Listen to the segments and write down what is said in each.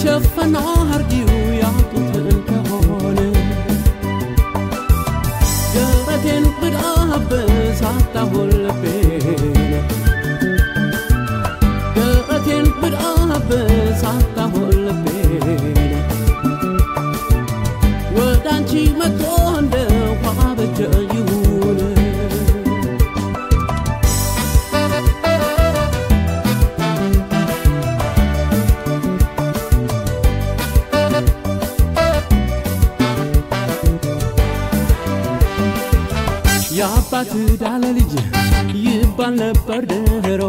ሸፈና አርጊው ያጡት እንደሆነ ደረቴን ብዳብስ አጣሁል ልቤን ደረቴን ብዳብስ አጣሁል ልቤን ወደ አንቺ መጥቶ እንደ ውሃ በጀ ይሁን የአባት ዳለ ልጅ ይባል ነበር ድሮ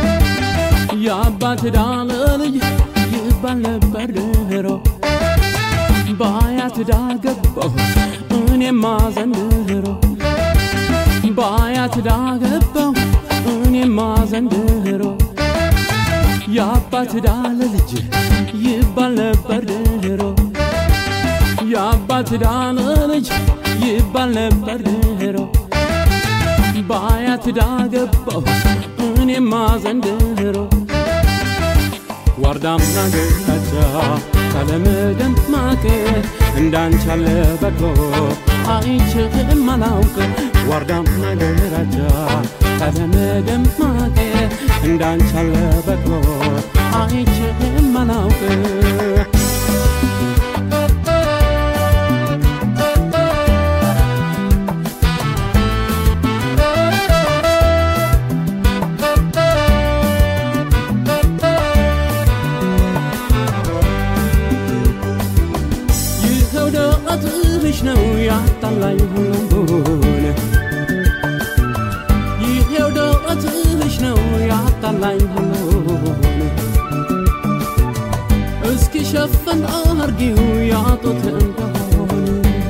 የአባት ዳለ ልጅ ይባል ነበር ድሮ በአያት ዳ ገባሁ እኔማ ዘንድሮ በአያት ዳ ገባሁ እኔማ ዘንድሮ የአባት ዳለ ልጅ ይባል ነበር ድሮ የአባት ዳለ ልጅ ይባል ነበር ድሮ በአያት ዳ ገባሁ እኔማ ዘንድሮ ዋርዳምና ገቻ ቀለምደም ማቅ እንዳንቻለ በቅሎ አይችልም አላውቅ ዋርዳምና ገራጃ ቀለምደም ማቅ እንዳንቻለ በቅሎ አይችልም አላውቅ ይኸው ደረትሽ ነው ያጣላኝ ሁሉን ይኸው ደረትሽ ነው ያጣላኝ ሁሉን እስኪ ሸፈን አርጊው ያጡት እንደሆነ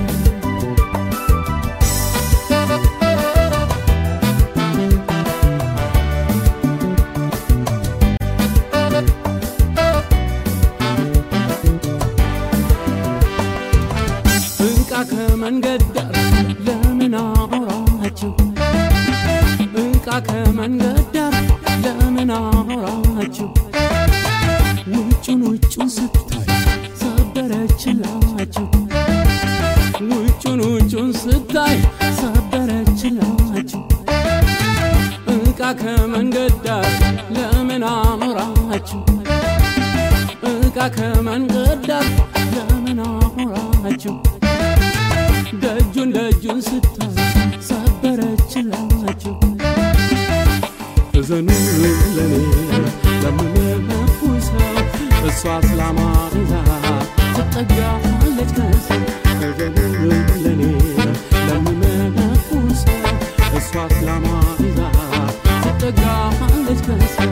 እንቃ ከመንገድ ዳር ለምን አወራችሁ? እንቃ ከመንገድ ዳር ለምን አወራችሁ? ውጩን ውጩን ስታይ ሰበረችላችሁ። ውጩን ውጩን ስታይ ሰበረችላችሁ። እንቃ ከመንገድ ዳር ለምን አኖራችሁ? እቃ ከመንገድ ዳር ለምን አኖራችሁ? ደጁን ደጁን ስታይ ሰበረችላችሁ። እዘኑ ለኔ ለምንለፉ ሰው እሷ እስላማ ይዛ ትጠጋለች ከሰው እዘኑ ለኔ ለምንለፉ ሰው እሷ እስላማ ይዛ ትጠጋለች ከሰው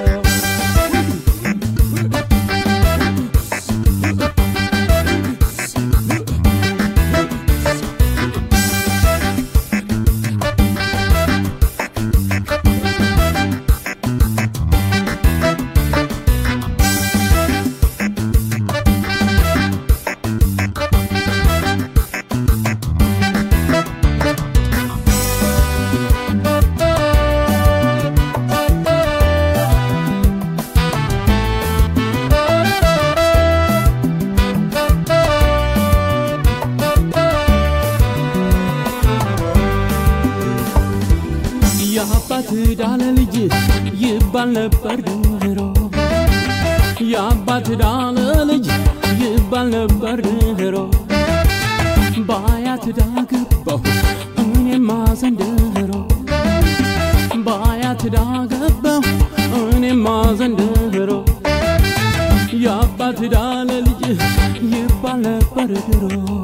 የአባት ዳለ ልጅ ይባል ነበር ድሮ የአባት ዳለ ልጅ ይባል ነበር ድሮ በአያት ዳ ገባሁ እኔማ ዘንድሮ በአያት ዳ ገባሁ እኔማ ዘንድሮ የአባት ዳለ ልጅ ይባል ነበር ድሮ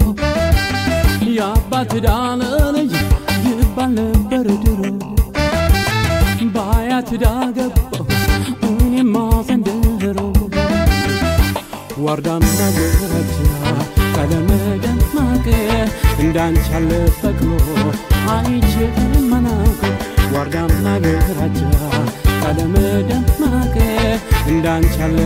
የአባት ዳለ ልጅ ይባል ነበር ድሮ በአያት ዳ ገባሁ እኔማ ዘንድሮ ዋርዳና ገረጃ ቀለመ ደማቅ እንዳንቻለ ፈቅሎ አይችልም መናቅ ዋርዳና ገራጃ ቀለመ ደማቅ እንዳንቻለ